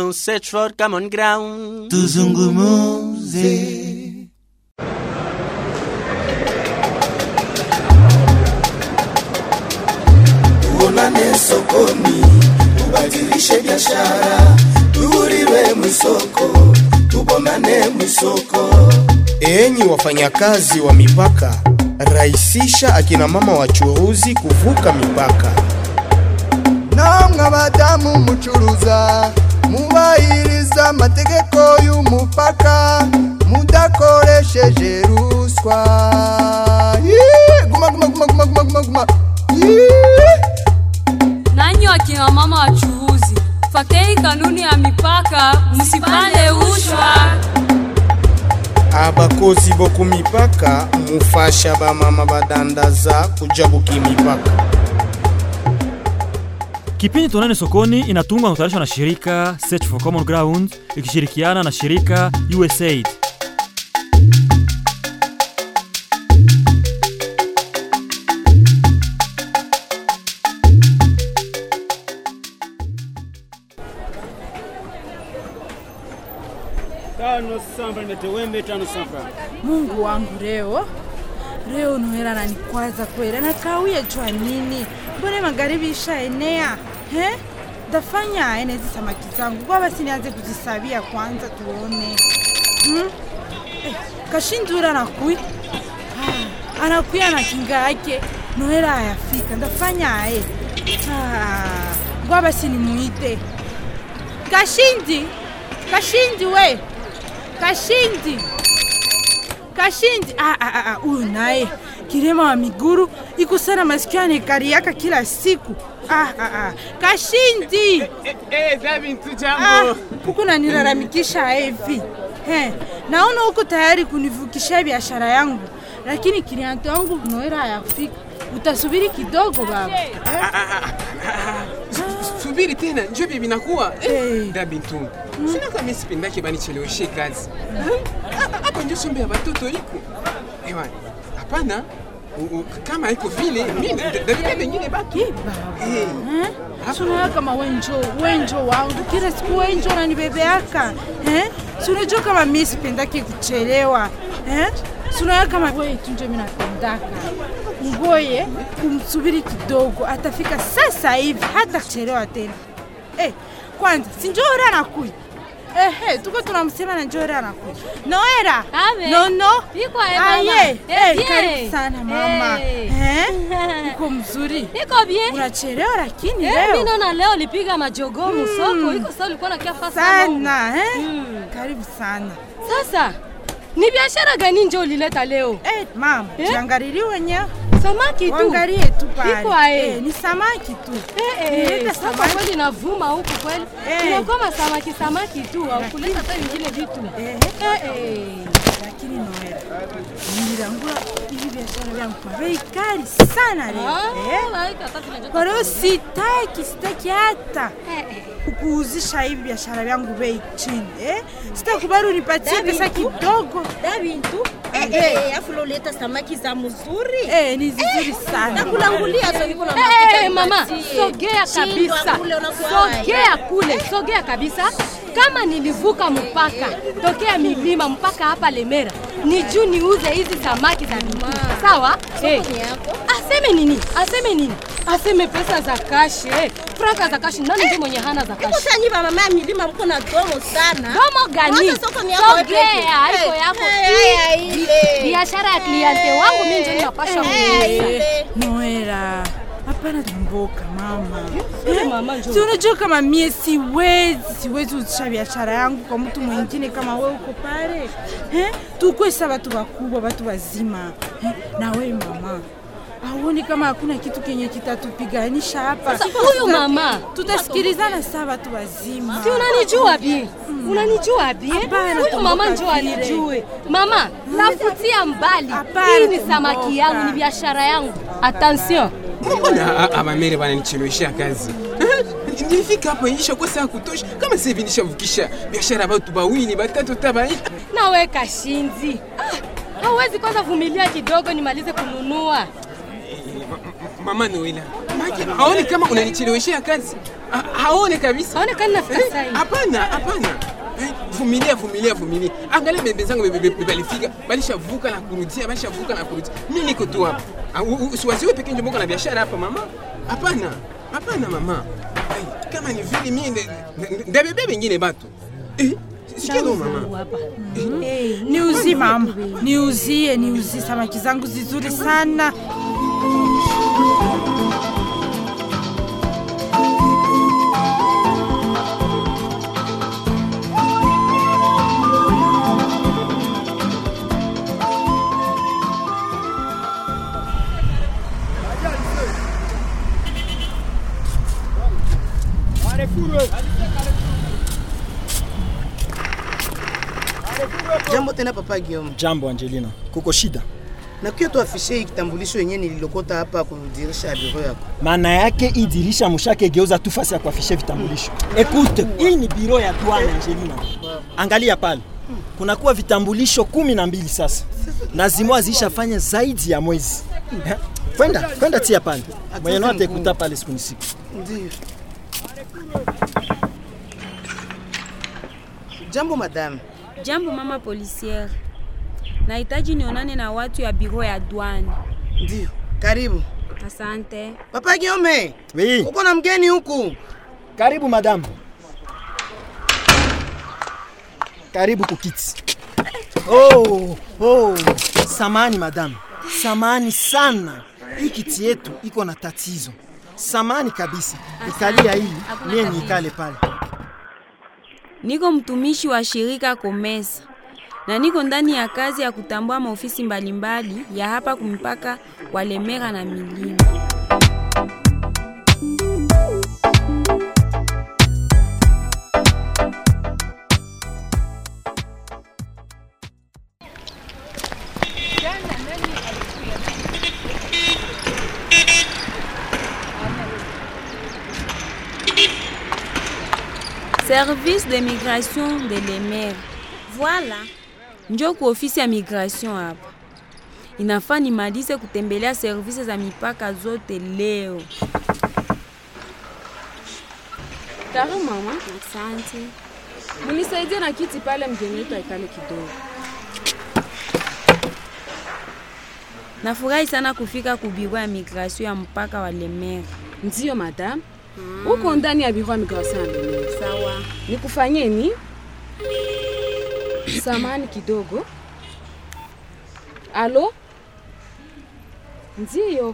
ground, search for common ground. tuzungumuze tuonane sokoni, tubadilishe biashara, tuhuriwe mwisoko, tubonane mwisoko. Enyi wafanyakazi wa mipaka, rahisisha akina mama wachuruzi kuvuka mipaka. namwe abadamu mucuruza mubahiriza amategeko y'umupaka mudakoresheje ruswa Yee! guma guma guma guma guma guma guma Yee! Nanyi wakina mama wachuuzi, fatei kanuni ya mipaka, msipande rushwa. abakozi boku mipaka mufasha bamama badandaza kujabuka imipaka Kipindi Tuonane Sokoni inatungwa na kutayarishwa na shirika Search for Common Ground ikishirikiana na shirika USAID. Tano samba nimete wembe tano samba. Mungu wangu leo leo Noela nanikwaza kweli, nakawia jua nini? Mbona magharibi ishaenea he? Ndafanya ene hizi samaki zangu kwa basi nianze kuzisabia kwanza tuone hmm? Eh, kashindura anakui ah, anakuya na kinga yake Noela hayafika, ndafanya aye ah, kwa basi nimuite Kashindi, Kashindi we Kashindi, Kashindi. Ah, ah, ah, huyu naye kirema wa miguru iko sana masikio anekariaka kila siku. Ah, ah, ah. Kashindi, Eh, Davi mtu ah, jambo. huku nanilalamikisha hivi He, naona huko tayari kunivukisha biashara yangu, lakini kilianto yangu Noela hayafika. Utasubiri kidogo baba. subiri tena njo vye vinakuwa Eh. da bintu sina kama sipendake banicheleweshe kazi Ha- hapa njo sombe ya batoto iko ewa hapana u- u- kama iko vile mi davika bengine batu Eh, baba. Eh. Eh? Sunaya kama wenjo wenjo wangu kila siku wenjo unanibebeaka eh? Sunajua kama mimi sipendaki kuchelewa eh? Sunaya kama wewe tu ndio mimi napendaka. Ngoye kumsubiri kidogo, atafika sasa hivi, hata kuchelewa tena. Eh, kwanza si Njore anakuja Ehe, tuko tunamsema na Njore anakuja. Noera. Ame. No no. Iko aye, mama. Aye. Eh, Eh, bien. karibu sana mama. Eh. Eh? Uko mzuri. Iko bien. Unachelewa lakini Eh, leo. mimi naona leo lipiga majogoo msoko. Iko sawa ulikuwa na kiafa sana eh? Mm. Karibu sana Sasa ni biashara gani njo ulileta leo? eh, mama Eh? jiangalie wenyewe Samaki tu. Wangalie tu pale. Iko aye. Eh, ni samaki tu. Eh, Nileta eh, soko samaki. kweli navuma huku kweli. Eh. Inakuwa samaki samaki tu, au kuleta hata vingine vitu. Eh, Eh, eh. lakini Noela, nilirangula hivi biashara vyangu kwa bei kali sana leo. Ah, Eh? like hata vile Kwa leo sitaki, sitaki hata kukuuzisha hivi biashara vyangu bei chini eh? Sitakubali unipatie pesa kidogo. Davintu eh, eh, afu loleta samaki za mzuri Eh, ni zizuri sana. nakulangulia so niko na Eh, mafuta eh, mama, nipatie. sogea Shindwa kabisa, kule unakuwa sogea kule, sogea kabisa. Kama nilivuka mpaka tokea milima mpaka hapa Lemera, ni juu niuze hizi samaki za miguu, sawa? Eh, ni yako. aseme nini? Aseme nini? Aseme pesa za kashi, eh, franka za kashi. Nani ndio mwenye hana za kashi? Kusanyiva mama ya milima mko na domo sana. Domo gani? Wacha soko ni yako wewe Sogea, peke. haiko Eh, yako. eh, haya ile. Biashara ya kliente wangu mimi ndio ninapasha Eh, kuuza. ile. Noela, hapana tumboka mama. Eh, mama njoo. Si unajua kama mie siwezi siwezi uzisha biashara yangu kwa mtu mwingine kama wewe uko pale eh? Tukwesa watu wakubwa, watu wazima eh? Na wewe mama auoni kama hakuna kitu kenye kitatupiganisha hapa? Sasa huyu Tuta- mama. tutasikilizana saa watu wazima. Si unanijua bie? Unanijua bie? Hapana, Huyu mama tumboka njoo vile. anijue. Mama, nafutia mbali. Hapana, Hii ni tumboka. samaki yangu, ni biashara yangu. Attention. mbona abamere bananicheleweshea kazi nilifika hapa isha kwa saa kutosha kama sasa hivi nishavukisha biashara ya batu bawili batatu tabai Nawe kashinzi. Ah, hauwezi kwanza vumilia kidogo nimalize kununua. mama Noela maki aoni kama unanicheleweshea kazi Ha- haone kabisa Haonekani nafika Eh, saa hii. hapana hapana Eh, vumilia vumilia vumilia angalia bebe zangu be- be- be- balifika balishavuka na kurudia balishavuka na kurudia mi niko tu hapa Ah, u- u- usiwaziwe peke njo moko na biashara hapa mama hapana hapana mama Eh, kama ni vile mi nde- nde- ndabebe bengine batu Eh, sikia no mama Niuzie mama, niuzie, niuzie samaki zangu zizuri sana. Jambo tena papa Guillaume. Jambo Angelina, kuko shida? Na kia tu afishe hii kitambulisho yenyewe nililokota hapa kudirisha ya biro yako. Maana yake hii dirisha mushake geuza tu fasi ya kuafishe vitambulisho. Ekute, hii ni biro ya douane Angelina. Angalia pale. Kunakuwa vitambulisho kumi na mbili sasa, na zimoa zishafanya zaidi ya mwezi. Eh, Kwenda kwenda tia pale, mwenye note ikuta pale siku ni siku. Ndio. Jambo madame. Jambo mama policière. Nahitaji nionane na watu ya biro ya douane. Ndio. Karibu. Asante. Papa Guillaume. Oui. Uko na mgeni huku. Karibu madam. Karibu kukiti. Oh, oh. Samani madam. Samani sana. Hii kiti yetu iko na tatizo. Samani kabisa. Ikalia hii, Hakuna mie tatizo. nikale pale. Niko mtumishi wa shirika Komesa na niko ndani ya kazi ya kutambua maofisi mbalimbali ya hapa kumpaka wa Lemera na milima. Service de migration de Lemera. Voilà. Njoo ku ofisi ya migration hapa. Inafaa nimalize kutembelea servisi za mipaka zote leo. Karibu mama. Asante. Munisaidie na kiti pale, mgeni wetu aikale kidogo. Nafurahi sana kufika ku biro ya migration ya mpaka wa Lemera. Ndiyo madam. Uko ndani ya biro ya migration ya Lemera. Sawa. Nikufanyeni? Samani kidogo. Alo? Ndiyo.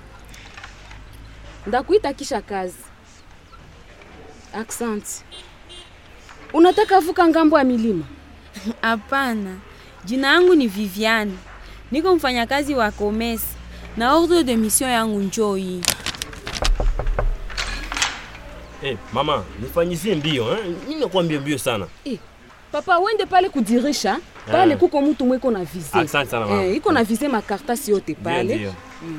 Ndakuita kisha kazi. Asante. Unataka vuka ngambo ya milima? Hapana, jina yangu ni Viviane, niko mfanyakazi wa Komesa na ordre de mission yangu njoo hii. Eh, mama, nifanyizie mbio eh? Mimi nakuwa mbio mbio sana. Eh, papa wende pale kudirisha pale Ah. kuko mtu mweko na vise Asante sana, mama. eh, iko na vise makartasi yote pale ndio. Mm.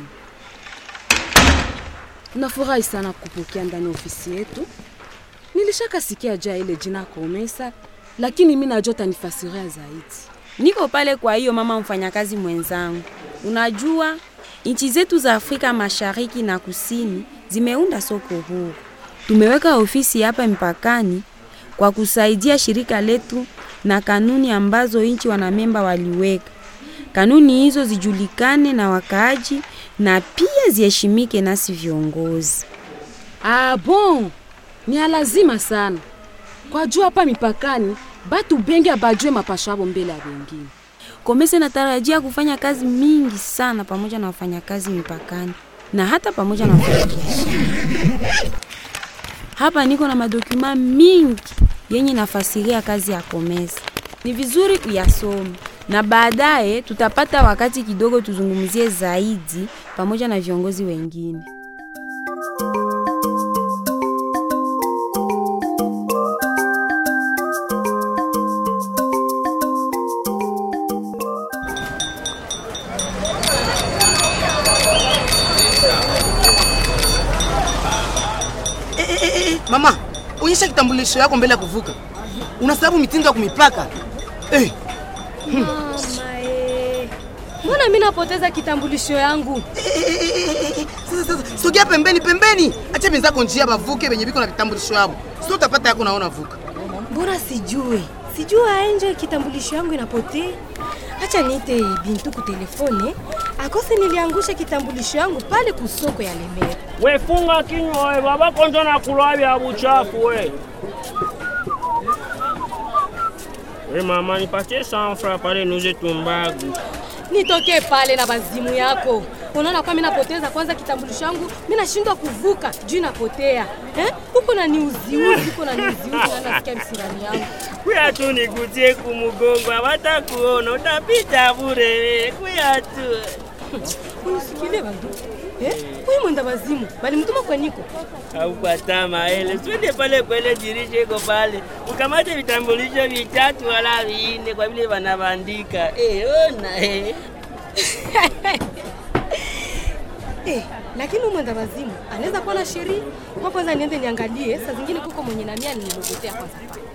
nafurahi sana kupokea ndani ya ofisi yetu nilishaka sikia jaa ile jina Komesa lakini mi najua tanifasiria zaidi Niko pale kwa hiyo mama mfanyakazi mwenzangu. Unajua nchi zetu za Afrika Mashariki na Kusini zimeunda soko huru. Tumeweka ofisi hapa mpakani kwa kusaidia shirika letu na kanuni ambazo nchi wanamemba waliweka. Kanuni hizo zijulikane na wakaaji na pia ziheshimike nasi viongozi. ah, bon ni ya lazima sana kwa jua hapa mipakani batu bengi abajue mapasho abo mbele ya bengine Komesa inatarajia kufanya kazi mingi sana pamoja na wafanyakazi mipakani na hata pamoja na wafanyabiashara. Hapa niko na madokuma mingi yenye nafasiria kazi ya Komesa. Ni vizuri uyasome na baadaye tutapata wakati kidogo tuzungumzie zaidi pamoja na viongozi wengine. Eh, eh, eh, eh, mama, onyesha kitambulisho yako mbele ya kuvuka. Unasababu mitindo ya kumipaka. Eh, Mama eh. Mbona mimi napoteza kitambulisho yangu? Sasa sasa sogea pembeni pembeni. Acha benzako njia bavuke benye biko na vitambulisho yabo. Sio utapata yako naona vuka. Mbona sijue sijue aenje kitambulisho yangu inapotea. Acha niite Bintu ku telefone akose niliangusha kitambulisho yangu pale kusoko ya Lemera. We funga kinywa we, baba konjo na kulwa vya buchafu we. We mama, nipatie sanfra pale nuze tumbagu. Nitoke pale na bazimu yako. Unaona kwa mimi napoteza kwanza kitambulisho yangu, mimi nashindwa kuvuka juu inapotea. Eh? Huko na niuziuzi, huko na niuziuzi na nasikia msirani yangu. Kuya tu nigutie kumugongo, hawata kuona, utapita bure we. Kuya tu. Unisikile bandu. Eh? Huyu mwenda bazimu, bali mtuma kwa niko. Haupata maele, twende pale kwele dirisha iko pale, ukamate vitambulisho vitatu wala vinne kwa vile wanabandika. Eh, ona eh. Eh, lakini huyu mwenda bazimu anaweza kuwa na sheria. Kwa kwanza niende niangalie, saa zingine kuko mwenye na mia nililogotea kwanza.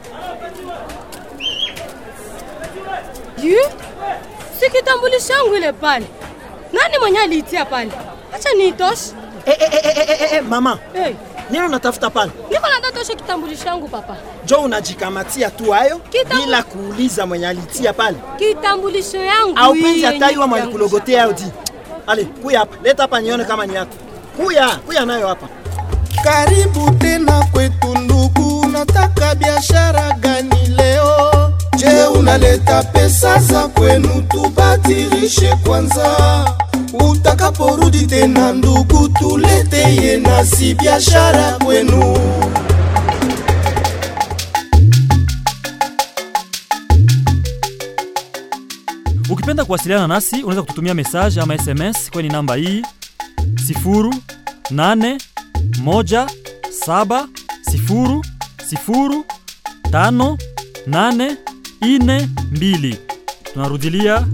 Yu? Si kitambulisho yangu ile pale. Nani mwenye aliitia pale? Acha niitoshe. Eh, eh, eh, eh, eh, eh, mama Hey, nini unatafuta pale? niko nataka toshe kitambulisho yangu papa. Jo unajikamatia tu hayo Kitambu- bila kuuliza mwenye alitia pale, Kitambulisho yangu au hii penzi yenye ataiwa mwenye yangu. kulogotea udi. Ale, kuya hapa, leta hapa nione kama ni yako. Kuya, kuya nayo hapa. Karibu tena kwetu ndugu, nataka biashara gani leo? Je, unaleta pesa za kwenu tubadilishe kwanza, utakaporudi tena ndugu, tuleteye nasi biashara kwenu. Ukipenda kuwasiliana nasi unaweza kututumia message ama SMS kwenye namba hii 0817005842. Tunarudilia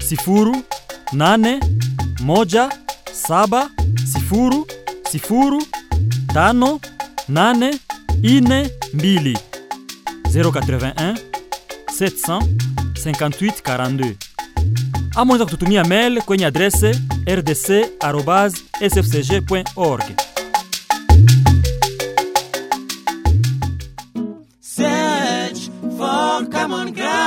0817005842 081 700 58 42 ama unaweza kututumia mail kwenye adrese rdc@sfcg.org. Search for common ground.